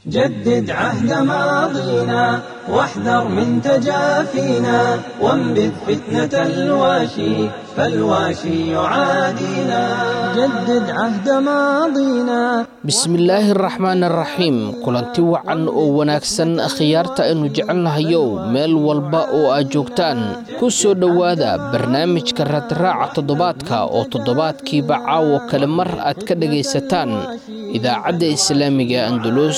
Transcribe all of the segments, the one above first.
جدد عهد ماضينا واحذر من تجافينا وانبذ فتنة الواشي فالواشي يعادينا جدد عهد ماضينا bismillaahi araxmaan araxiim kulanti wacan oo wanaagsan khiyaarta aynu jecelnahayow meel walba oo aad joogtaan ku soo dhowaada barnaamijka raadraaca toddobaadka oo toddobaadkiiba caawo kale mar aad ka dhagaysataan idaacadda islaamiga andalus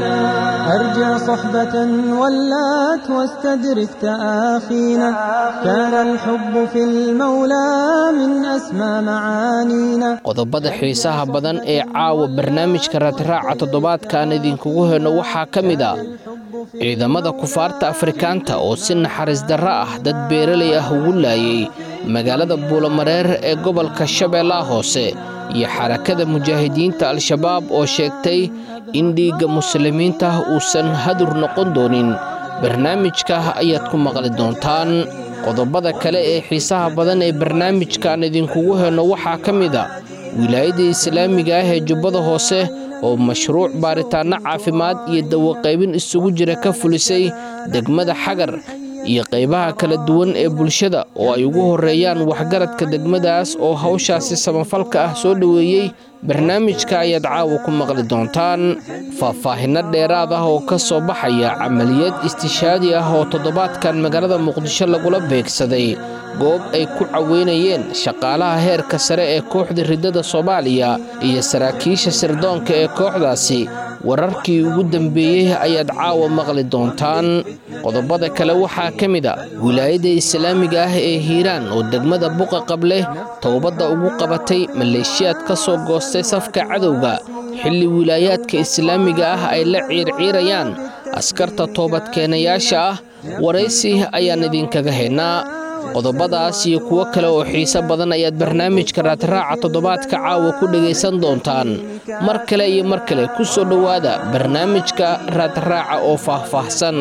أرجع صحبة ولات واستدرك تآخينا كان الحب في المولى من أسمى معانينا qodobada xiisaha badan ee caawa barnaamijka raadraaca toddobaadkaan idinkugu heyno waxaa ka mid a ciidamada kufaarta afrikaanta oo si naxariis darro ah dad beeralay ah ugu laayay magaalada buulamareer ee gobolka shabeellaha hoose iyo xarakada mujaahidiinta al-shabaab oo sheegtay in dhiigga muslimiinta uusan hadur noqon doonin barnaamijka ayaad ku maqli doontaan qodobada kale ee xiisaha badan ee barnaamijkaan idinkugu heyno waxaa ka mid a wilaayadda islaamiga ah ee jubbada hoose oo mashruuc baaritaanno caafimaad iyo dawaqaybin isugu jira ka fulisay degmada xagar iyo qaybaha kala duwan ee bulshada oo ay ugu horreeyaan waxgaradka degmadaas oo hawshaasi samafalka ah soo dhoweeyey barnaamijka ayaad caawa ku maqli doontaan faahfaahinno dheeraad ah oo ka soo baxaya camaliyad istishaadi ah oo toddobaadkan magaalada muqdisho lagula beegsaday goob ay ku caweynayeen shaqaalaha heerka sare ee kooxda riddada soomaaliya iyo saraakiisha sirdoonka ee kooxdaasi wararkii ugu dambeeyey ayaad caawa maqli doontaan qodobada kale waxaa ka mid a wilaayadda islaamiga ah ee hiiraan oo degmada buqa qable towbadda ugu qabatay maleeshiyaad ka soo goostay safka cadowga xilli wilaayaadka islaamiga ah ay la ciirciirayaan askarta toobadkeenayaasha ah waraysi ayaan idinkaga haynaa qodobadaas iyo kuwo kale oo xiise badan ayaad barnaamijka raadraaca toddobaadka caawa ku dhagaysan doontaan mar kale iyo mar kale ku soo dhowaada barnaamijka raadraaca oo faahfaahsan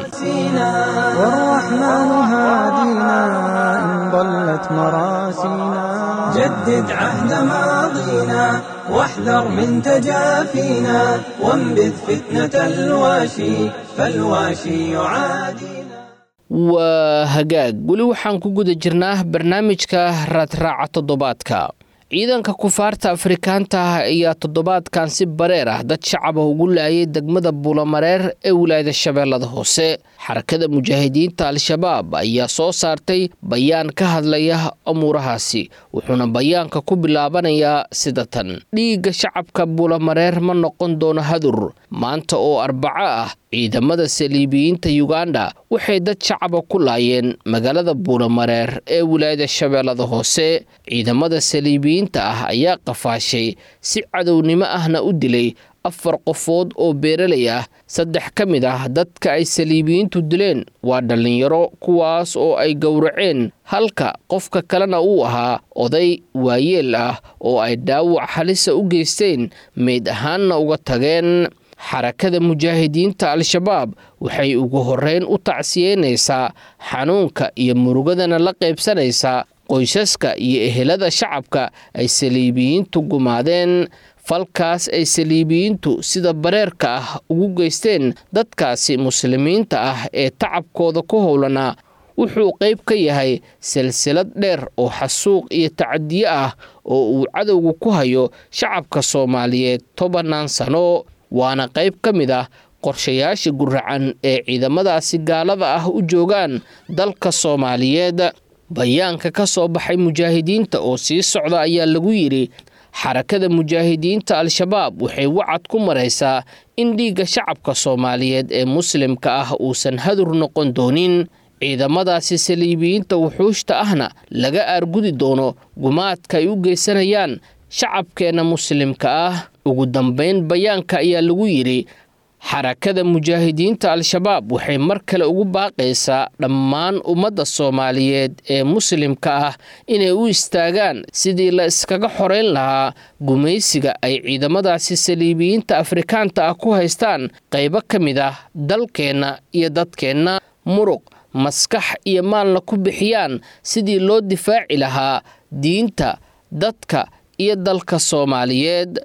والرحمن هادينا إن ضلت مراسينا جدد عهد ماضينا واحذر من تجافينا وانبذ فتنة الواشي فالواشي يعادينا waa hagaag weli waxaan ku guda jirnaa barnaamijka raadraaca toddobaadka ciidanka kufaarta afrikaanta ah ayaa toddobaadkan si bareer ah dad shacaba ugu laayay degmada buulamareer ee wilaayada shabeellada hoose xarakada mujaahidiinta al-shabaab ayaa soo saartay bayaan ka hadlaya amuurahaasi wuxuuna bayaanka ku bilaabanayaa sida tan dhiigga shacabka buulamareer ma noqon doono hadur maanta oo arbaco ah ciidamada saliibiyiinta yuganda waxay dad shacaba ku laayeen magaalada buulamareer ee wilaayada shabeellada hoose ciidamada saliibiyiinta ah ayaa qafaashay si cadownimo ahna u dilay afar qofood oo beeralay ah saddex ka mid ah dadka ay saliibiyiintu dileen waa dhallinyaro kuwaas oo ay gowraceen halka qofka kalena uu ahaa oday waayeel ah oo ay dhaawac halisa u geysteen meyd ahaanna uga tageen xarakada mujaahidiinta al-shabaab waxay ugu horreyn u tacsiyeynaysaa xanuunka iyo murugadana la qaybsanaysaa qoysaska iyo ehelada shacabka ay saliibiyiintu gumaadeen falkaas ay saliibiyiintu sida bareerka ah ugu geysteen dadkaasi muslimiinta ah ee tacabkooda ku howlanaa wuxuu qayb ka yahay silsilad dheer oo xasuuq iyo tacadiye ah oo uu cadowgu ku hayo shacabka soomaaliyeed tobannaan sano waana qayb ka mid ah qorshayaasha guracan ee ciidamadaasi gaalada ah u joogaan dalka soomaaliyeed bayaanka ka soo baxay mujaahidiinta oo sii socda ayaa lagu yidhi xarakada mujaahidiinta al-shabaab waxay wacad ku maraysaa in dhiigga shacabka soomaaliyeed ee muslimka ah uusan hadur noqon doonin ciidamadaasi saliibiyiinta wuxuushta ahna laga aargudi doono gumaadka ay u geysanayaan shacabkeenna muslimka ah ugu dambayn bayaanka ayaa lagu yidhi xarakada mujaahidiinta al-shabaab waxay mar kale ugu baaqaysaa dhammaan ummadda soomaaliyeed ee muslimka ah inay u istaagaan sidii la iskaga xoreyn lahaa gumaysiga ay ciidamadaasi saliibiyiinta afrikaanta ah ku haystaan qaybo ka mid ah dalkeenna iyo dadkeenna muruq maskax iyo maalna ku bixiyaan sidii loo difaaci lahaa diinta dadka iyo dalka soomaaliyeed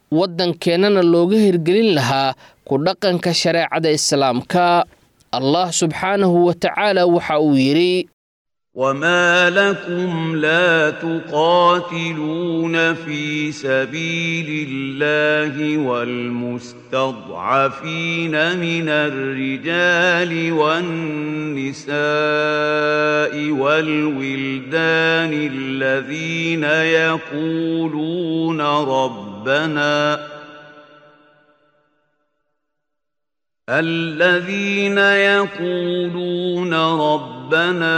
waddankeennana looga hirgelin lahaa ku dhaqanka shareecada islaamka allah subxaanahu wa tacaala waxa uu yidhi وما لكم لا تقاتلون في سبيل الله والمستضعفين من الرجال والنساء والولدان الذين يقولون ربنا الذين يقولون ربنا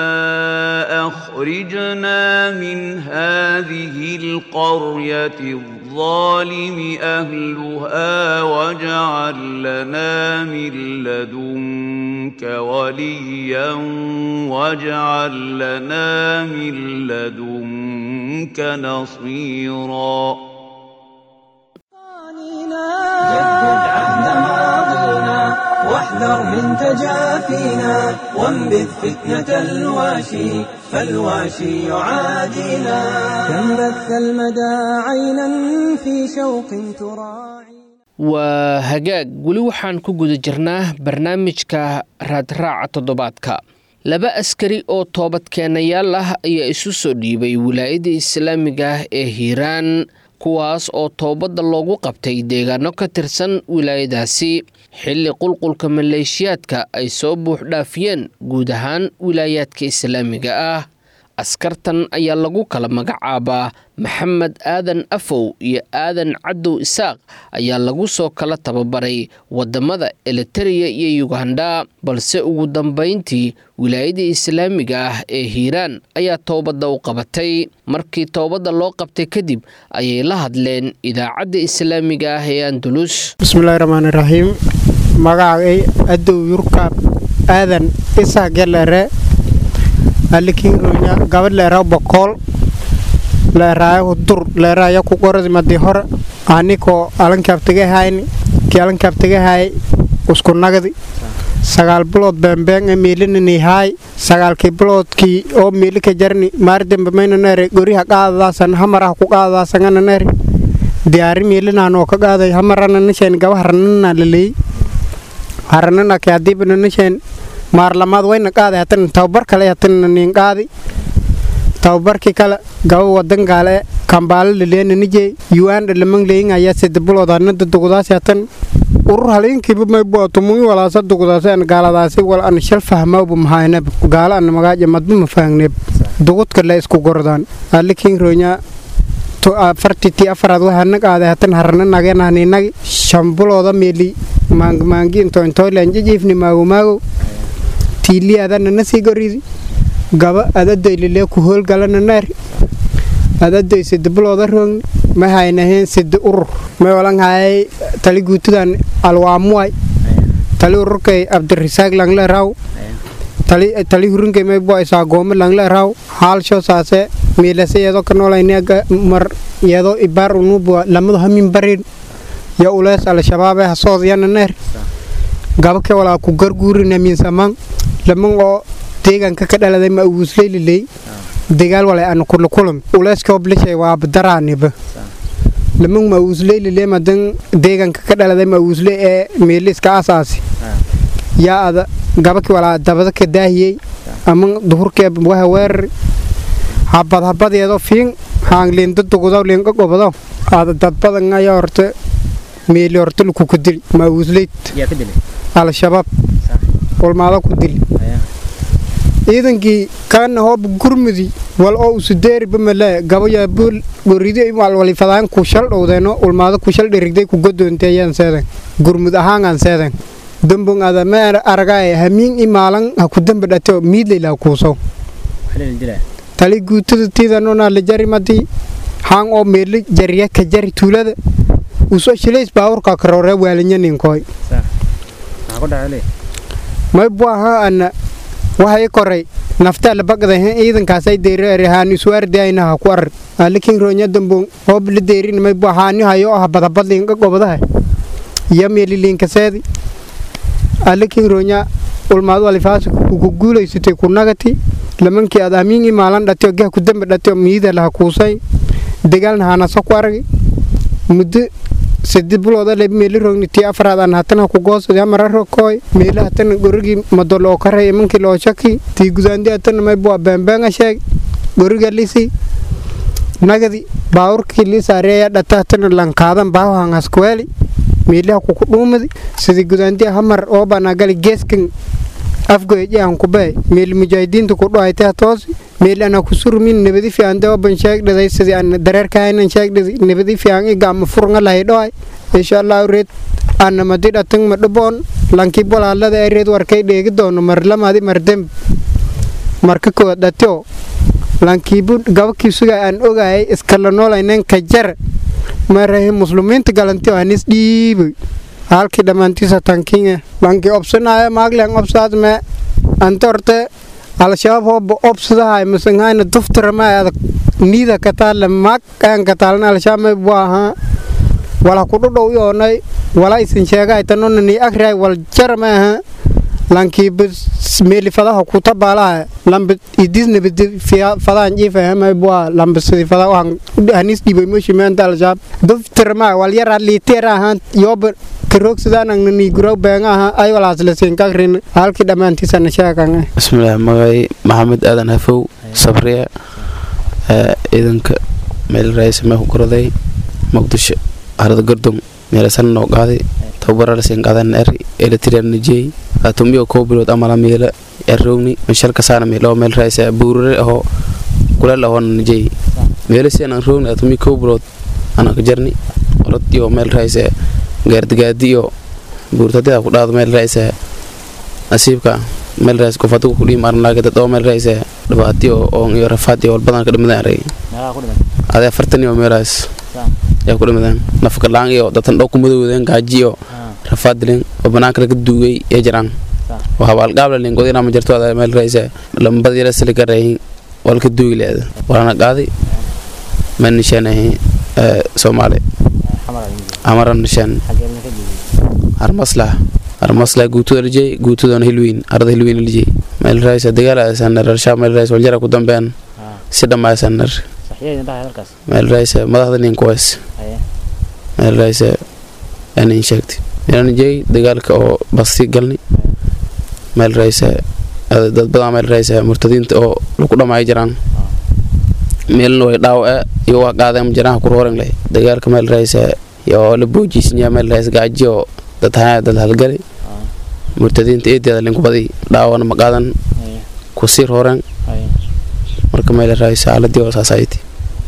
اخرجنا من هذه القريه الظالم اهلها واجعل لنا من لدنك وليا واجعل لنا من لدنك نصيرا جدد عهد ماضينا واحذر من تجافينا وانبذ فتنة الواشي فالواشي يعادينا كم بث المدى عينا في شوق تراعي waa hagaag weli waxaan ku guda jirnaa barnaamijka raadraaca toddobaadka laba askari oo toobadkeenayaal ah ayaa isu soo dhiibay wilaayada islaamiga ah ee hiiraan kuwaas oo toobadda loogu qabtay deegaano ka tirsan wilaayadaasi xilli qulqulka maleeshiyaadka ay soo buuxdhaafiyeen guud ahaan wilaayaadka islaamiga ah askartan ayaa lagu kala magacaabaa maxamed aadan afow iyo aadan cadow isaaq ayaa lagu soo kala tababaray wadamada elitereya iyo yuganda balse ugu dambayntii wilaayada islaamiga ah ee hiiraan ayaa toobadda u qabatay markii toobadda loo qabtay kadib ayay la hadleen idaacadda islaamiga ah ee andulus bismillahi raxmaani raxiim magacay adow yurkaab aadan isaa gelere alikironya gabadh leeraw bokool leeraayahu dur leeraaya ku qoradi madi hore anikoo alankaabtagahayni kii alankaabtagahay usku nagdi sagaal bilood beembeeng e miilinani haay sagaalkii biloodkii oo miilika jarni maardembe maynanere goriha qaadadaasan hamaraha ku qaadadaasangananere diyaari miilinanoo ka qaaday hamarananasheen gaba haranana laleey harananake hadiibananasheen maarlamaad wayna qaaday hatan tababar kale hatan nin qaadi tababarkii kale gaba wadan gaale kambaalo laleennanijee yuanda lamang leyin ayaa sida bilood anada dugdaasi hatan urur halinkiiba maybuwa tumuyi walaasa dugdaasi an gaaladaasi wal an shal fahmawba mahayneb gaala an magaaja madba mafahangneb dugudka la isku gordaan alikin ronya afartitii afaraad waxaana qaaday hatan harana nagenahninagi shambulooda meeli maangmaangi intointoylanjijiifni maagomaago tiili adana nasii goridi gaba adadoy lilee ku hoolgalana naari adadoy sida bilooda roogni ma haynaheen sida urur may olan hayay tali guutudan alwaamuway tali ururkay abdirisaaq langle raw tali hurinkay may bo isaagoome langle raw haalsho saase miilase iyadoo ka noolayniaga mar iyadoo ibaar unubuwa lamadu hamin barin ya ulees al-shabaabee hasoodiyana neer gaba ke walaa ku garguurina miinsamaan laman oo deegaanka ka dhaladay ma uguusleyliley degaal walay ana kulakulam uleeskoo blishay waa badaraaniba laman ma uguusleylile madan deegaanka ka dhaladay ma uguusle ee meeliska asaasi yaa ada gabaki walaa dabada ka daahiyey ama duhurkee waha weerari habad habadeedo fiin haangliinda dugudaw liinka gobodaw ada dadbadan ayaa horte meeli horte lukuka dili ma uguusleyd al-shabaab ulmaada ku dili ciidankii kaana hoob gurmudi wal oo usudeeriba male gabaya buul goridi walwalifadaan ku shal dhowdeeno ulmaada ku shal dhirigday ku godoonteeyaan seedan gurmud ahaangaan seedan dambon ada ma aragaay hamiin i maalan ha ku damba dhateo miidlayla kuusow tali guutada tiidanona la jari madi haan oo meeli jariya ka jari tuulada usoo shilays baawurka karoore waalinyaninkoy may bu ahaa ana waxay koray naftaa labaqdahen ciidankaasay deereere haani iswaardayna ha ku arar alikin roonya dambon hoob la deerin may bu haani hayo ah badabad liinka gobadaha iyo meeli liinkaseedi alikin roonya ulmaad walifaas ku guulaysatay ku nagati lamankii aad amiin imaalan dhateo gah ku damba dhateo miida laha kuusay dagaalna haanaso ku aragi muddo saddeed bilooda le meeli rogni tii afraad aan hatana ku goosadi amara rokooy meeli hatana gorigii madoloo karay imankii loo shaki tii gudaandi hatana maybua beembeanga sheeg goriga lisi nagadi baawurkii lisaareeya dhata hatana lankaadan baawahangaskuweeli meeliha kuku dhuumadi sidii gudaandi hamar oobanagali geeskan afgoyjahan kubee meeli mujaahidiinta ku dhuhaytaa toosi meeli ana kusurmin nabadi fiican oban sheegdhaday sidii aan dareerkahaynan sheegdhadi nabadi fiican i gaama furnga lahay dhohay insha allahu reed ana madi dhatang ma dhuboon lankii bolaalada ee reed warkay dheegi doono marlamadi mardemb marka kowaad dhatio lankiibu gabakii suga aan ogayay iskala noolaynen ka jar marahe muslimiinta galantio anis dhiibay halkii dhammaantiisa tankiinga lankii obsanaya maaglen obsaad me ante horte al-shabaab hooba obsadahay masangayna duftaramay adag niida kataale maag aan kataalan al-shabaab may bu ahaa wala kudhudhow yoonay wala isin sheegay tanona ni agray wal jarama aha lankii meeli fadaha kuta baalaha lamba idis nabadi fadahan jiifahama bua lamba sidi fada waxan hanis dhibay moshi meenta al-shabaab duftarama wal yaraa liiteer ahaan yooba karoogsadaanan guraw beenga aha ay walaaslasiin kagrin halkii dhammaantiisana sheegan bismillaah magay maxamed aadan hafow sabriya ciidanka meel raaysamee ku koraday muqdisho harada gordon meelasan noo qaaday tababaralasiin qaadan er elitirian najey atumiyo koo bilood amala meela errowni mishalka saana meelo meel raaysa buurare ahoo kuleel ahoona najey meelasiin aan rowni atumi koo bilood anaka jarni orod iyo meel raaysa gaardigaadi iyo buurtadida ku dhaado meel raaysa nasiibka meel raaysa qof adigu ku dhiim arnaaga dad oo meel raaysa dhibaati oo iyo rafaad iyo walbadan ka dhimadaan arag adee afartan iyo meelaas yaa ku dhimadaan nafka laan iyo datan dhow ku madowdeen gaaji iyo rafaad dileen oo banaanka laga duugay ee jiraan oo habaalgaabla leen godina ma jirto adee meel raaysa lambada yara sili garayin walka duugi leeda walana qaaday ma nishaanahay soomaali amaran nishaan harmaslah harmaslah guutuda lijey guutudana hilwiin arada hilwiin lijey meel raaysa dagaal asanar arshaab meel raaysa waljara ku dambean si dhammaysanar meel raaysa madaxda nin kuwaas meel raaysa anin sheegtay meelan jey dagaalka oo basti galni meel raaysa dad badan meel raaysa murtadiinta oo lagu dhamaayo jiraan meelna way dhaawace iyo waa qaadeen jiraan ku rooran leh dagaalka meel raaysa iyo la boojisnya meel raaysa gaaji oo dad haa dad halgali murtadiinta eedeeda linku badi dhaawana ma qaadan ku sii rooran marka meel raaysa xaaladii oo saasayti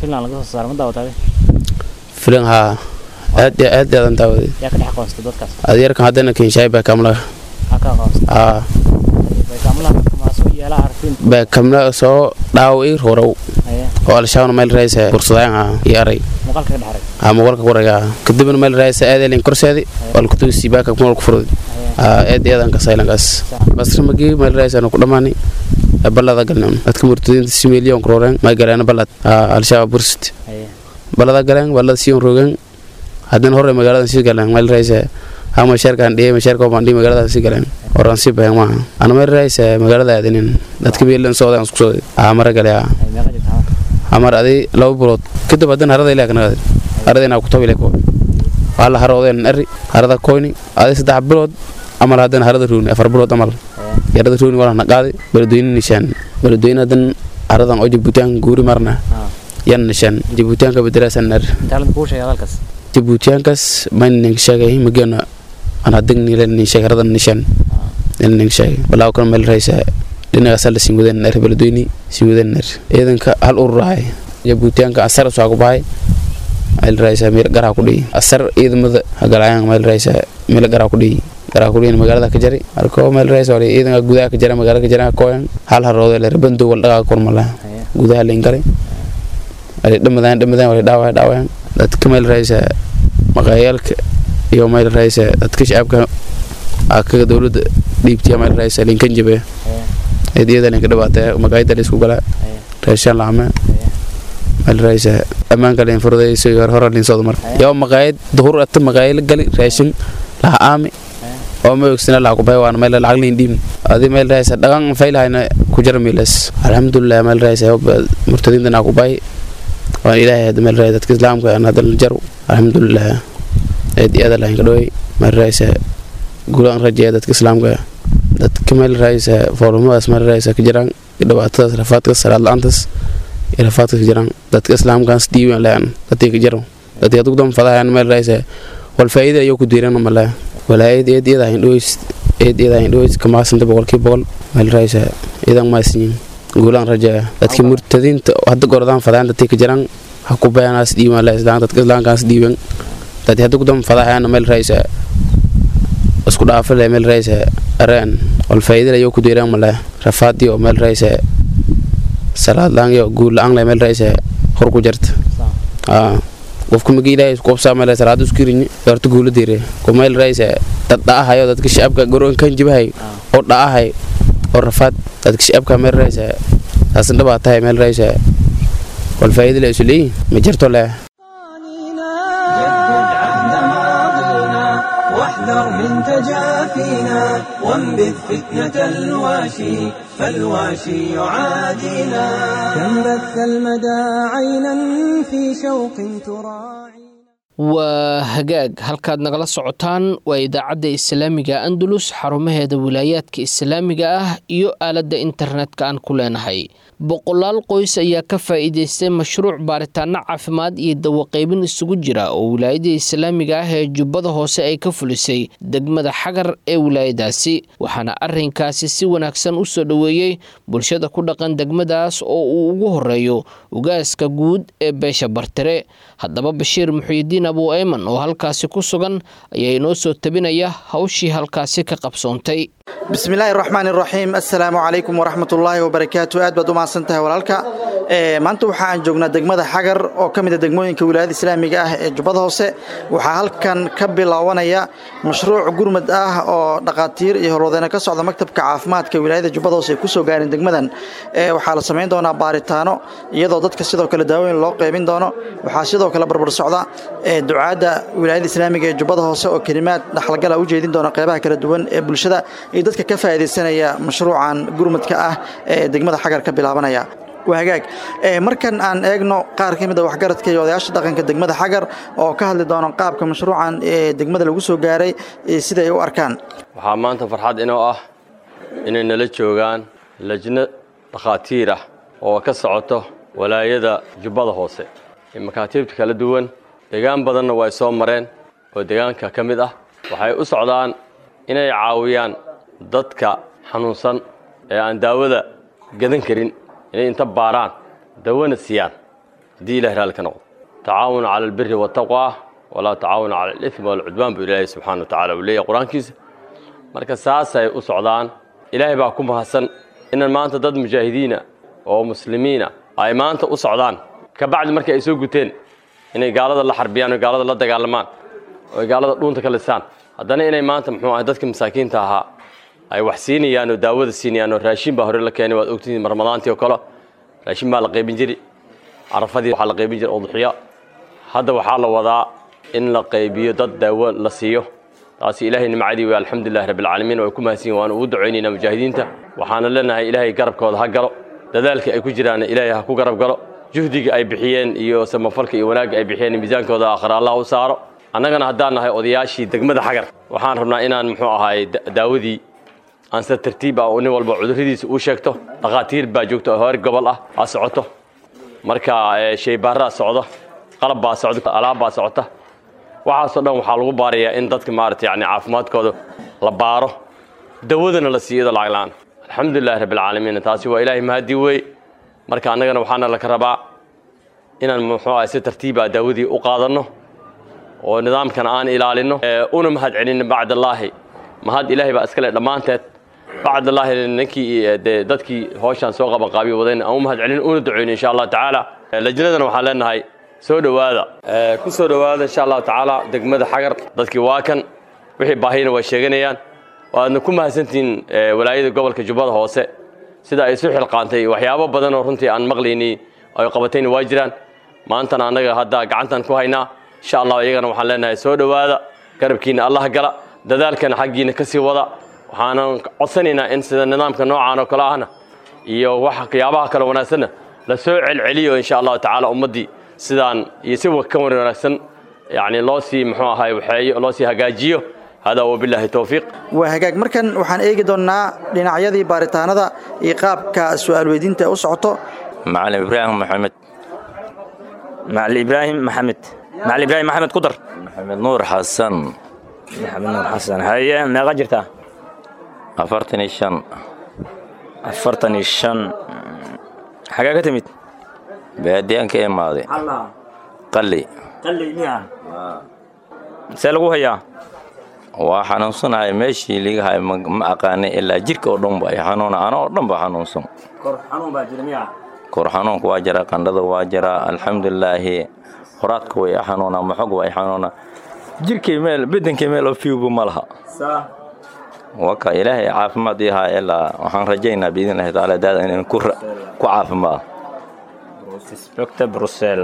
filan haa aad iyo aad aadan daawaday adeerkan haddana kenshaay baa kamlaga haa baa kamla soo dhaawo ii roorow oo al-shabaabna meel raaysa kursadaan haa iyo aray haa muuqaalka ku ragaa kadibna meel raaysa aadalin korseedi walkutusi baaka kumal ku furdi haa aad iyo aadan kasaylankaas basri magii meel raaysa ku dhamaani balada galnam dadka murtadiinta si milyan krooreen may galeen balad haa al-shabaab bursit balada galeen balada siyon roogeen haddana hore magaalada sii galeen meel raaysa haa mashaarkaan dhiyay mashaarka baan dhiyay magaalada sii galeen oran sii bayan maaha ana meel raaysa magaalada aadinin dadka milan soodan isku soo haa mara gale haa amar adi laba bilood kadib haddana harada ilaa kanagad harada inaa ku tabi leko waa la haroodeen eri harada koyni adi saddex bilood amal haddana harada ruuni afar bilood amal yarada ruuni walana qaadi beledweyne nishaan beledweyne hadan haradan oo jabuutiyaanka guuri marna yan nishaan jabuutiyaanka bedelaasan eri jabuutiyaankaas mayn ninka sheegay mageena aan hadig nile nin sheeg haradan nishaan nin ninka sheegay balaa kana meel raysa dhinagaasa la sinwadeen ner beledweyne sinwadeen ner ciidanka hal urur ahay jabuutiyaanka asar soo ku bahay meel raysa meel garaa ku dhiyi asar ciidamada hagalayaan meel raysa meel garaa ku dhiyi garaa ku dhiyin magaalada ka jari marka meel raysa wali ciidanka gudaha ka jara magaalada ka jara kooyan hal haroode ler bando wal dhagaa kormala gudaha leen galay wali dhamadaan dhamadaan wali dhaawaya dhaawayaan dadka meel raysa maqaayaalka iyo meel raysa dadka shacabka akaga dowladda dhiibtiya meel raysa linkan jabe eedyada linka dhibaatee maqaayada la isku galaa reeshaan laame meel raysa ammaanka lin furdayso iyo hore lin soodo marka yoo maqaayad duhur ata maqaayad gali raashin laha aami oo ma ogsina laha kubay waan meel lacag lin dhiim adi meel raysa dhagan faylahayna ku jara miilas alxamdulilah meel raysa murtadiinta naa kubay waan ilaahay hadda meel raysa dadka islaamka aan hadda jaru alxamdulilah eed iyo aada lahayn ka dhawey mariraysa guulaan rajeeya dadka islaamka dadka meel raaysa foorumadaas mariraysa ka jiraan dhibaatadaas rafaadkaas salaad la-aantaas iyo rafaadkaas ka jiraan dadka islaamkaas dhiiban lean dadkii ka jiro dadkii adugu dan fadahayan meel raaysa wal faa'iida ayuu ku diiran male walaa eed eed iyada hayn dhaweys eed iyada hayn dhaweys kamaasanta boqolkii boqol meel raaysa idan maasinyin guulaan rajeeya dadkii murtadiinta hadda gorodaan fadahayan dadkii ka jiraan ha ku bayanaas dhiiban le islaan dadka islaamkaas dhiiban dadkii hadda gudan fadahayan meel raaysa isku dhaafale meel raaysa areen wal faa'iida ayuu ku diiran male rafaadiyo meel raaysa salaad la-aan iyo guul la-aan le meel raaysa hor ku jirta qofka magi ilaahay qofsaa meel salaad isku riñi horta guula diire ko meel raaysa dad dhaahayo dadka shacabka garoon kan jibahay oo dhaahay oo rafaad dadka shacabka meel raaysa taasin dhabaa tahay meel raaysa wal faa'iida le isu leeyihin ma jirto leh جدد عهد ماضينا واحذر من تجافينا وانبذ فتنة الواشي فالواشي يعادينا كم بث المدى عينا في شوق تراعي waa hagaag halkaad nagala socotaan waa idaacadda islaamiga andalus xarumaheeda wilaayaadka islaamiga ah iyo aaladda internetka aan ku leenahay boqolaal qoys ayaa ka faa'iidaystay mashruuc baaritaano caafimaad iyo dawaqaybin isugu jira oo wilaayada islaamiga ah ee jubbada hoose ay ka fulisay degmada xagar ee wilaayadaasi waxaana arrinkaasi si wanaagsan u soo dhoweeyey bulshada ku dhaqan degmadaas oo uu ugu horeeyo ugaaska guud ee beesha bartire haddaba bashiir muxuyidiin abu ayman oo halkaasi ku sugan ayaa inoo soo tabinaya hawshii halkaasi ka qabsoontay bismillaahi raxmaan raxiim assalaamu calaykum waraxmatullaahi wabarakaatu aad baad u mahadsan tahay walaalka maanta waxa aan joognaa degmada xagar oo ka mid a degmooyinka wilaayada islaamiga ah ee jubbada hoose waxaa halkan ka bilaabanaya mashruuc gurmad ah oo dhaqaatiir iyo horwadeena ka socda maktabka caafimaadka wilaayada jubbada hoose ay kusoo gaareen degmadan waxaa la samayn doonaa baaritaano iyadoo dadka sidoo kale daawooyin loo qeybin doono waxaa sidoo kale barbar socda ducaadda wilaayada islaamiga ee jubbada hoose oo kelimaad dhaxalgala u jeedin doona qeybaha kala duwan ee bulshada iyo dadka ka faa'iidaysanaya mashruucan gurmadka ah ee degmada xagar ka bilaabanaya waa hagaag markan aan eegno qaar ka mid a waxgaradka iyo odayaasha dhaqanka degmada xagar oo ka hadli doona qaabka mashruucan ee degmada lagu soo gaaray sida ay u arkaan waxaa maanta farxad inoo ah inay nala joogaan lajno dhakhaatiir ah oo ka socoto walaayada jubbada hoose ee makaatiibta kala duwan deegaan badanna way soo mareen oo deegaanka ka mid ah waxay u socdaan inay caawiyaan dadka xanuunsan ee aan daawada gadan karin inay inta baaraan dawana siiyaan haddii ilahi raalli ka noqdo tacaawunu cala albiri waataqwa walaa tacaawunu cala alifmi waalcudwaan buu ilaahay subxana wa tacala uu leeyahy qur-aankiisa marka saasay u socdaan ilaahay baa ku mahadsan inan maanta dad mujaahidiina oo muslimiina ay maanta u socdaan ka bacdi markii ay soo guteen inay gaalada la xarbiyaan oo gaalada la dagaalamaan oo ay gaalada dhuunta ka lisaan haddana inay maanta muxuu ahay dadka masaakiinta ahaa ay wax siinayaan oo daawada siinayaan oo raashin baa hore la keenay waad ogtihiin ramadaantii oo kale raashin baa la qaybin jiri carafadii waxaa la qaybin jira udxiya hadda waxaa la wadaa in la qaybiyo dad daawo la siiyo taasi ilaahay nimcadii wey alxamdulilahi rabbilcaalamiin way ku mahadsan yihin waanu ugu ducaynaynaa mujaahidiinta waxaana leenahay ilaahay garabkooda ha galo dadaalka ay ku jiraanna ilaahay ha ku garab galo juhdiga ay bixiyeen iyo samafalka iyo wanaagga ay bixiyeen miisaankooda aakhira allah u saaro annagana haddaan nahay odayaashii degmada xagar waxaan rabnaa inaan muxuu ahaay daawadii aan sida tartiib ah nin walba cudurradiisa uu sheegto dhakhaatiir baa joogta oo heer gobol ah aa socoto marka shaybaarraa socdo qalab baa socda alaab baa socota waxaasoo dhan waxaa lagu baarayaa in dadka maarata yani caafimaadkooda la baaro dawadana la siiyo iyadoo lacag la-aan alxamdulilahi rabbilcaalamiin taasi waa ilaahay mahadii wey marka annagana waxaana laka rabaa inaan muxuu ahay si tartiiba daawadii u qaadanno oo nidaamkana aan ilaalinno una mahad celinno bacdallaahi mahad ilaahay baa iskale dhammaanteed bacdallaahi ninkii dee dadkii hooshaan soo qabanqaabiyo wadayna aan u mahad celin una ducayno insha allah tacaala lajnadana waxaan leenahay soo dhowaada ku soo dhowaada insha allahu tacaala degmada xagar dadkii waa kan wixii baahiyana way sheeganayaan waadna ku mahadsantihiin walaayada gobolka jubbada hoose sida ay isu xilqaantay waxyaabo badan oo runtii aan maqlaynay ay qabatayna waa jiraan maantana annaga hadda gacantan ku haynaa insha allah iyagana waxaan leenahay soo dhowaada garabkiina allah gala dadaalkana xaggiina ka sii wada waxaanan codsanaynaa in sida nidaamka noocaan oo kale ahna iyo waxyaabaha kale wanaagsanna la soo celceliyo insha allahu tacaala ummaddii sidaan iyo si ka wanaagsan yacni loo sii muxuu ahay waxeeyo loo sii hagaajiyo hada wabilaahi towfiiq waa hagaag markan waxaan eegi doonnaa dhinacyadii baaritaanada iyo qaabka su'aal weydiinta u socoto macalin ibraahim maxamed macalin ibraahim maxamed macalin ibraahim maxamed ku dar maxamed nuur xasan maxamed nuur xasan haye meeqa jirtaa afartan iyo shan afartan iyo shan xagee ka timid baadiyaan ka imaaday qalli see lagu hayaa waa xanuunsanahay meeshii liga hay ma aqaanay ilaa jirka oo dhan ba ay xanuuna ana oo dhan ba xanuunsan kor xanuunka waa jira qandhada waa jira alxamdulilaahi horaadka way xanuuna maxog waa xanuuna jirkay meel bedankay meel oo fiubu ma laha waka ilaahay caafimaad ii haa ilaa waxaan rajaynaa biidnillahi tacaala daada inaan ku caafimaado doctor brusel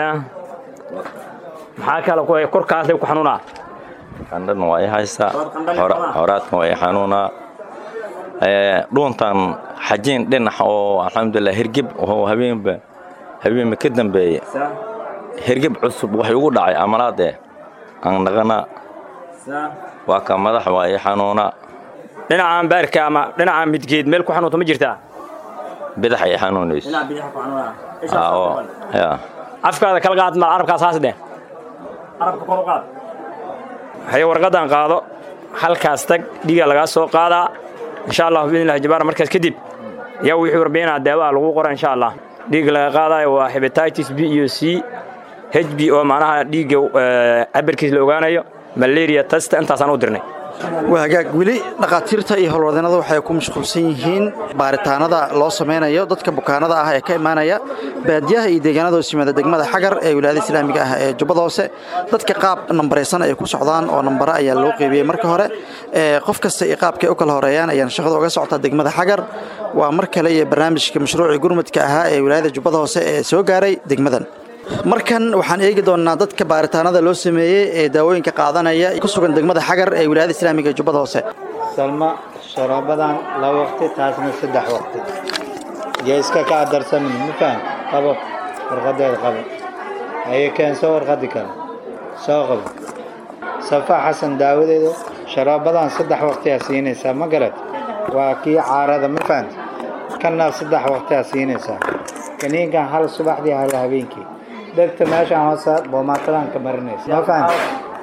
maxaa kale ku korkaasay ku xanuunaa qandhana waa i haysaa horaadkan waa i xanuunaa dhuuntan xajiin dhinax oo alxamdulilah hergeb oo habeenba habeenba ka dambeeye hergeb cusub waxay ugu dhacay amalaadee aan dhaqanaa waa ka madax waa i xanuunaa dhinacaan baarka ama dhinacaan midgeed meel ku xanuunta ma jirtaa bidax ay xanuunayso afkaada kala qaad mal carabkaas haas dheh carabka kor u qaad haye warqaddan qaado halkaas tag dhiiga lagaa soo qaadaa insha allah biidnillahi jabaara markaas kadib yaa wixii warbixinaa daawaha lagu qora insha allah dhiigga laga qaadayo waa hepatitis b iyo c h b oo macnaha dhiigga cabirkiis la ogaanayo malaria testa intaasaan u dirnay waa hagaag weli dhakhaatiirta iyo howlwadeennada waxay ku mashquulsan yihiin baaritaanada loo samaynayo dadka bukaanada ah ee ka imaanaya baadiyaha iyo deegaanada hoos yimaada degmada xagar ee wilaayada islaamiga ah ee jubbada hoose dadka qaab nambaraysan ay ku socdaan oo nambare ayaa loo qeybiyey marka hore qof kasta iyo qaabkay u kala horeeyaan ayaan shaqada uga socotaa degmada xagar waa mar kale iyo barnaamijka mashruucii gurmudka ahaa ee wilaayada jubbada hoose ee soo gaaray degmadan markan waxaan eegi doonnaa dadka baaritaanada loo sameeyey ee daawooyinka qaadanaya ku sugan degmada xagar ee wilaayada islaamiga ee jubbada hoose salma sharoobadan laba waqti taasna saddex waqti iyo iska kaa darsamin ma faham qabo warqadeeda qabo aye keenso warqadi kale soo qabo safa xasan daawadeedu sharoobadan saddex waqtiyaa siinaysaa ma garad waa kii caarada ma fahamti kanna saddex waqtiyaa siinaysaa kaniinkan hal subaxdii hal habeenkii dhegta meeshaan hoose boomaatadan ka marinaysa ma fahamti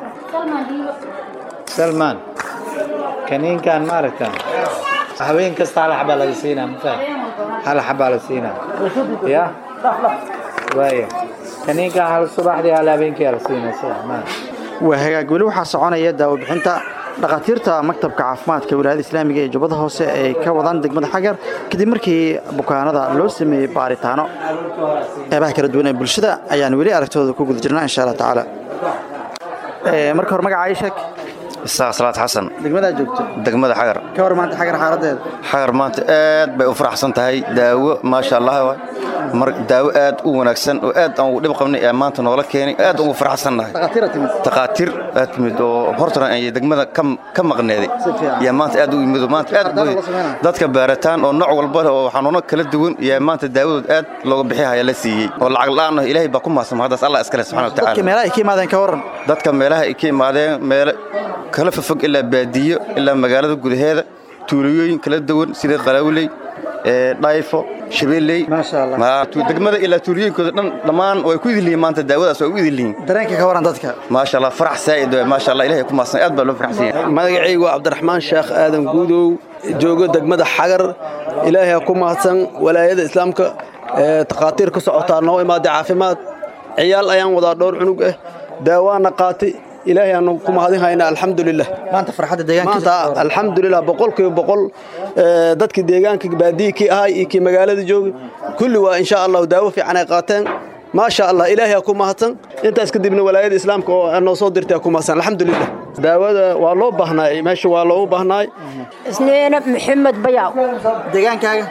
salmaan kaniinkan maaragta habeen kasta hal xabaa laga siinaa ma fahamti hal xabaa la siinaa ya waaya kaniinkan hal subaxdii hal habeenkii la siinaysa maan waa hagaag weli waxaa soconaya daawo bixinta dhakhaatiirta maktabka caafimaadka wilaayada islaamiga ee jubbada hoose ay ka wadaan degmada xagar kadib markii bukaanada loo sameeyey baaritaano qeybaha kala duwan ee bulshada ayaan weli aragtooda ku guda jirnaa insha allah tacaala marka hore magaca sheeg isaaq salaad xasan degmadaa joogto degmada xagar ka hor maanta xagar xaaladeeda xagar maanta aad bay u faraxsan tahay daawo maasha allah mar daawo aad u wanaagsan oo aad aan ugu dhib qabnay ee maanta noola keenay aad ugu faraxsannahay takhaatiir aad timid oo hortana ay degmada ka maqneeday yaa maanta aad u yimid maanta aad dadka baaritaan oo nooc walba oo xanuuno kala duwan yaa maanta daawadood aad looga bixihaya la siiyey oo lacag la'aan ah ilaahay baa ku mahadsan haddaas allah iskale subxana wa tacaala dadka meelaha ay ka imaadeen ka waran dadka meelaha ay ka imaadeen meelo kala fofog ilaa baadiyo ilaa magaalada gudaheeda tuulooyin kala duwan sida qalawley dhayfo shabeelley degmada ilaa tuulooyinkooda dhan dhammaan way ku idilihiin maanta daawadaas way u idilihiin dareenka ka waran dadka maasha allah farax saa'id waay maasha allah ilahay ku maadsan aad baa loo faraxsan yahay magacaygu waa cabdiraxmaan sheekh aadan guudow joogo degmada xagar ilaahay ku mahadsan walaayada islaamka ee takhaatiir ka socotaa noo imaaday caafimaad ciyaal ayaan wadaa dhowr cunug ah daawaana qaatay ilaahay aanu ku mahadin haynaa alxamdulilah maanta farxadda deegaanka maanta alxamdulilah boqolkiiba boqol dadkii deegaanka baadiyi kii ahay iyo kii magaalada joogay kulli waa insha allahu daawo fiican ay qaateen maasha allah ilaahay aa ku mahadsan intaas kadibna walaayada islaamka oo noo soo dirtay aa ku mahadsan alxamdulilah daawada waa loo baahnaay meesha waa loogu baahnaay isniina maxamed bayaw deegaankaaga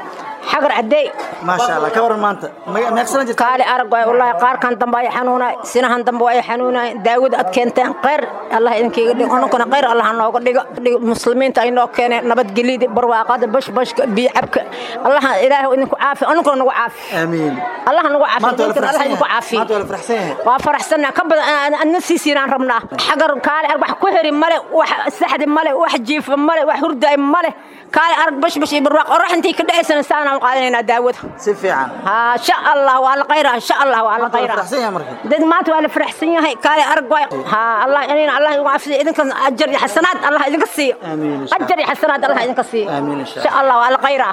xagar cadeey maasha allah ka waran maanta meeqsana jirta kaali arag waay wallaahi qaarkan dambe ay xanuunay sinahan dambe ay xanuunay daawada aad keenteen khayr allah idinkiiga dhigo anunkana khayr allah nooga dhigo muslimiinta ay noo keeneen nabadgelyada barwaaqada bashbashka biyo cabka allah ilaahu idinku caafi anunkana nagu caafi aamiin allah nagu caafi Maanta waa la idinkana allah idinku faraxsan caafi yahay. Maanta waa la faraxsan yahay. waa faraxsanaa ka badan adna siisiinaan rabnaa xagar kaali arag wax ku heri male wax saxdi male wax jiifa male wax hurdaay male kaali arag bashbash iyo barwaaq orax intii ka dhacaysana saanaan qaadanaynaa daawada si fiican ها شاء الله وعلى خيرها ان شاء الله وعلى Maanta waa la خيرها faraxsan yahay marka دد ما تو على فرحسن yahay kaale arag way ha allah inaan allah igu afsi idinka ajar iyo xasanaad allah idinka siiyo ajar iyo xasanaad allah idinka siiyo amiin insha allah wala khayra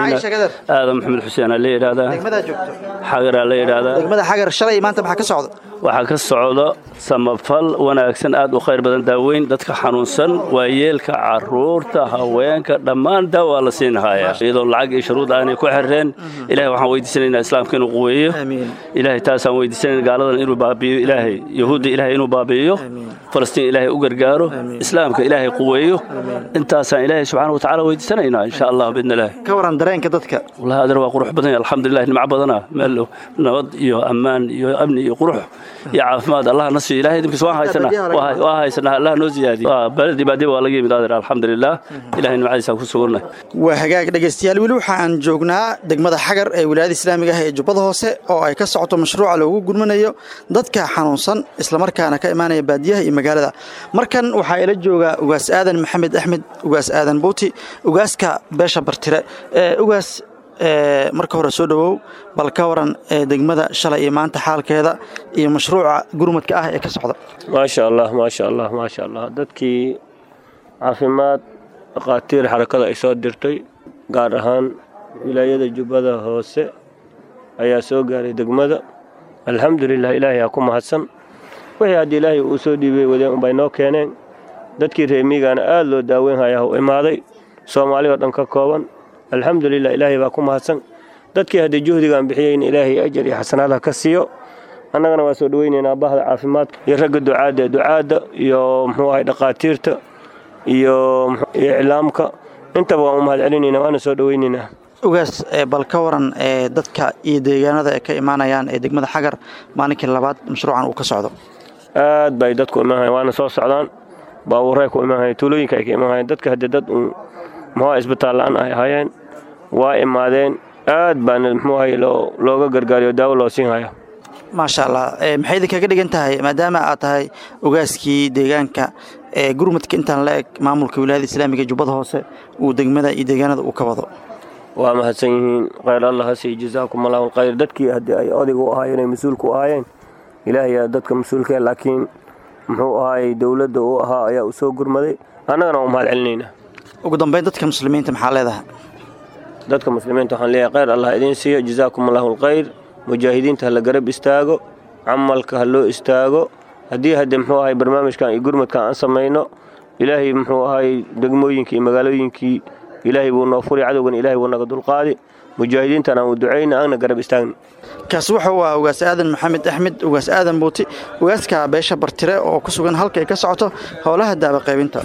aadan maxamed xuseen aa la yidhaahdaa degmada joogto xagaraa la yidhaahdaa degmada xagar shalay maanta maxaa ka socda waxaa ka socda samafal wanaagsan aad u khayr badan daaweyn dadka xanuunsan waayeelka caruurta haweenka dhammaan daawaa la siinhayaa iyadoo lacag iyo shuruud aanay ku xirreen ilahay waxaan weydiisanaynaa islaamka inuu quweeyo ilahay taasaan weydiisanayna gaaladan inuu baabi'iyo ilaahay yahuudda ilaahay inuu baabi'iyo falastiin ilaahay u gargaaro islaamka ilaahay quweeyo intaasaan ilaahay subxaana wa tacaala weydiisanaynaa insha allah biidni ilaahi ka waran dareenka dadka wallahi adar waa qurux badan yahay alxamdulilah nimco badana meel nabad iyo ammaan iyo amni iyo qurux iyo caafimaad allah na siiyo ilahay idinkiis waan haysanaa waa- waa haysanaa allah noo ziyaadiyo Waa, baladi baadiba waa laga yimid adeer alxamdulilah ilahay nimcadiisa ku suganay waa hagaag dhegaystayaal weli waxa aan joognaa degmada xagar ee wilaayada islaamiga ah ee jubbada hoose oo ay ka socoto mashruuca loogu gurmanayo dadka xanuunsan islamarkaana ka imaanaya baadiyaha iyo magaalada markan waxaa ila jooga ugaas aadan maxamed axmed ugaas aadan buuti ugaaska beesha bartire ee ugaas ee, marka hore soo dhowow bal ka waran ee, degmada shalay iyo maanta xaalkeeda iyo mashruuca gurmadka ah ee ka socda maasha allah maasha allah maasha allah dadkii caafimaad dhakhaatiir xarakada ay soo dirtay gaar ahaan wilaayada jubbada hoose ayaa soo gaaray degmada alxamdulilah ilaahay aa ku mahadsan wixii haddii ilaahay uu soo dhiibay wadeen unbay noo keeneen dadkii reemiigana aad loo daaweyn hayaa u imaaday soomaali oo dhan ka kooban alxamdulilah ilaahay baa ku mahadsan dadkii haddii juhdigaan bixiyeyna ilaahay ajar iyo xasanaadha ka siiyo annagana waa soo dhoweynaynaa bahda caafimaadka iyo ragga ducaadda ducaadda iyo muxuu ahay dhakhaatiirta iyo muxuu- iyo iclaamka intaba waan u mahad celinaynaa waana soo dhoweynaynaa ugaas ee, bal ka waran ee, dadka iyo deegaanada ay ka imaanayaan ee degmada xagar maalinkii labaad mashruucan uu ka socdo aad bay dadku imanhayan waana soo socdaan baabuuray ku imanhayan tuulooyinka ay ka imanhayan dadka haddii dad uun muxuu isbitaal la'aan ay ahaayeen waa imaadeen aad baana muxuu ahay loo- looga gargaariyo daawo loo siin haya maasha allah ee, maxay idinkaga dhigan tahay maadaama aad tahay ugaaskii deegaanka ee gurmadka intaan la eg maamulka wilaayada islaamiga ee jubbada hoose uu degmada iyo deegaanada uu ka wado waa mahadsan yihiin khayr allah ha siiyo jazaakum allahu khayr dadkii haddii ay odayga u ahaayeen ay mas-uulka u ahaayeen ilaahay aa dadka mas-uulka laakiin muxuu ahaayey dowladda uu ahaa ayaa u soo gurmaday annagana waa u mahad celinaynaa ugu dambeyn dadka muslimiinta maxaa leedahay dadka muslimiinta waxaan leeyahay khayr allah idiin siiyo jazaakum allahu alkhayr mujaahidiinta ha la garab istaago camalka ha loo istaago haddii hadde muxuu ahay barnaamijkan iyo gurmadkan aan samayno ilaahay muxuu ahay degmooyinkii iyo magaalooyinkii ilaahay buu noo furi cadowgan ilaahay buu naga dulqaadi mujaahidiintan aan u ducayna aana garab istaagna kaasi waxa uu ahaa ugaas aadan maxamed axmed ugaas aadan buuti ugaaska beesha bartire oo ku sugan halka ay ka socoto howlaha daaba qaybinta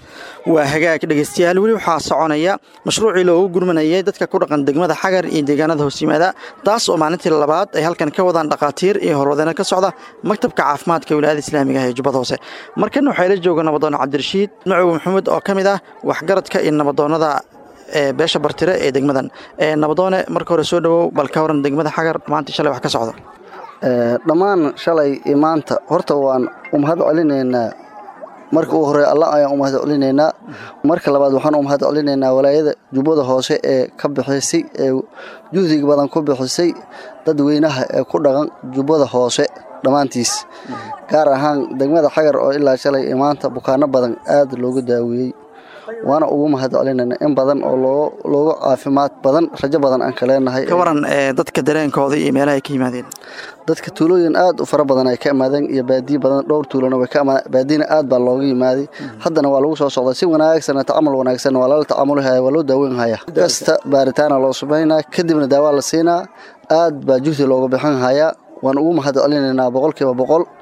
waa hagaag dhegaystayaal weli waxaa soconaya mashruucii loogu gurmanayay dadka ku dhaqan degmada xagar iyo deegaanada hoos yimaada taas oo maalintii labaad ay halkan ka wadaan dhakhaatiir iyo horwadeena ka socda maktabka caafimaadka wilaayada islaamiga ah ee jubbada hoose markan waxaa ila jooga nabadoon cabdirashiid macow maxamuud oo ka mid ah waxgaradka iyo nabadoonada ee beesha bartire ee degmadan ee nabadoone marka hore soo dhowow bal ka waran degmada xagar maanta shalay wax ka socda dhammaan shalay iyo maanta horta waan u mahad celinaynaa marka uu horey alla ayaan u mahad celinaynaa marka labaad waxaan u mahad celinaynaa walaayada jubbada hoose ee ka bixisay ee juhdiga badan ku bixisay dadweynaha ee ku dhaqan jubbada hoose dhammaantiis gaar ahaan degmada xagar oo ilaa shalay iyo maanta bukaano badan aad loogu daaweeyey waana ugu mahad celinayna in badan oo loo looga caafimaad badan rajo badan aan ka leenahay ka waran ee dadka dareenkooda iyo meelaha ay ka yimaadeen dadka tuulooyin aad u fara badan ay ka imaadeen iyo baadiye badan dhowr tuulona way ka imaadeen baadiyana aad baa looga yimaaday haddana waa lagu soo socdaa si wanaagsan tacaamul wanaagsan waa lala tacaamulhaya waa loo daaweyn haya kasta baaritaana loo samaynaa kadibna daawaa la siinaa aad baa juhdi looga bixin hayaa waan ugu mahad celinaynaa boqolkiiba boqol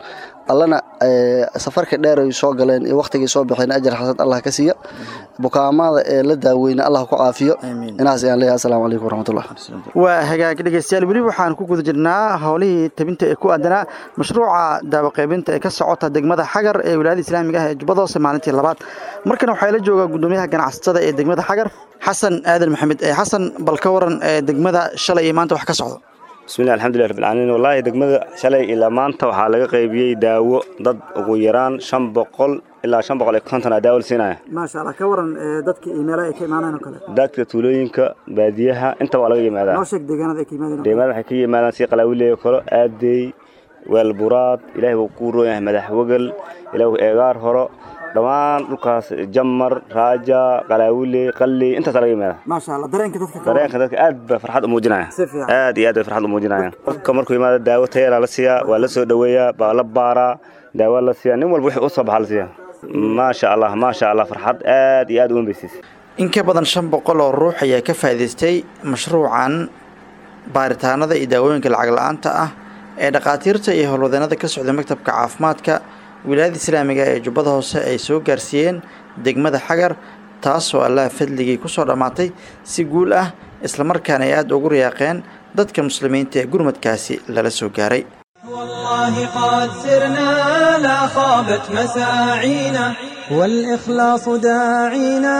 allana safarka dheer ay soo galeen iyo wakhtigay soo baxeen ajar xasan allah ka siiya bukaamada ee la daaweyna allah ku caafiyo inaas ayaan leeyahay asalaamu calaykum waraxmatullah waa hagaag dhegeystayaal weli waxaan ku guda jirnaa howlihii tabinta ee ku aadanaa mashruuca daawaqaybinta ee ka socota degmada xagar ee wilaayada islaamiga ah ee jubbada hoose maalintii labaad markana waxaa la joogaa gudoomiyaha ganacsatada ee degmada xagar xasan aadan maxamed ee xasan bal ka waran ee degmada shalay iyo maanta wax ka socdo bismillahi alxamdulilah rabbil caalamiin wallaahi degmada shalay ilaa maanta waxaa laga qaybiyey daawo dad ugu yaraan shan boqol ilaa shan boqol iyo konton aa daawo la siinaya maasha allah ka waran dadka iyo meelaha ay ka imaanayaan oo kale dadka tuulooyinka baadiyaha inta waa laga yimaadaa noo sheeg deegaanada ay ka yimaadeen deegaanada waxay ka yimaadaan si qalaawileeyo kale aadey weelburaad ilaahay buu ku roon yahay madax wegel ilaahu eegaar horo dhammaan dhulkaas jamar raaja qalaawile qalli intaas laga yimaada maasha allah dareenka dadka dareenka dadka aad ba farxad u muujinaya aad iyo aad bay farxad u muujinayaan qofka markuu yimaado daawo tayara la siiyaa waa la soo dhoweeyaa baa la baaraa daawo la siiyaa nin walba wixii u soo baxa la siiyaa maasha allah maasha allah farxad aad iyo aad u wembeysiis in ka badan shan boqol oo ruux ayaa ka faa'iidaystay mashruucan baaritaanada iyo daawooyinka lacag la-aanta ah ee dhakhaatiirta iyo howlwadeenada ka socda maktabka caafimaadka wilaayada islaamiga ee jubbada hoose ay soo gaarsiiyeen degmada xagar taasoo allaha fadligii ku soo dhammaatay si guul ah islamarkaana ay aada ugu riyaaqeen dadka muslimiinta ee gurmadkaasi lala soo gaaray والله قد سرنا لا خابت مساعينا والإخلاص داعينا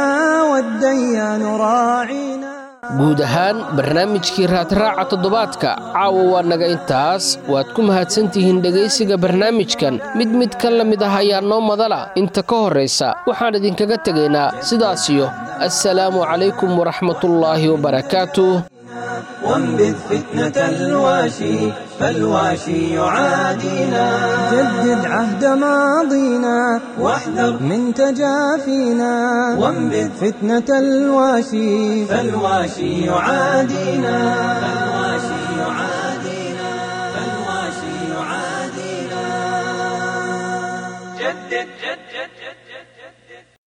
والديان راعينا guud ahaan barnaamijkii raadraaca toddobaadka caawa waa naga intaas waad ku mahadsantihiin dhegaysiga barnaamijkan mid mid ka la mid ah ayaa noo madala inta ka horraysa waxaan idinkaga tegaynaa sidaasiyo assalaamu calaykum waraxmatullaahi wabarakaatuh وانبذ فتنة الواشي فالواشي يعادينا جدد عهد ماضينا واحذر من تجافينا وانبذ فتنة الواشي فالواشي يعادينا فالواشي يعادينا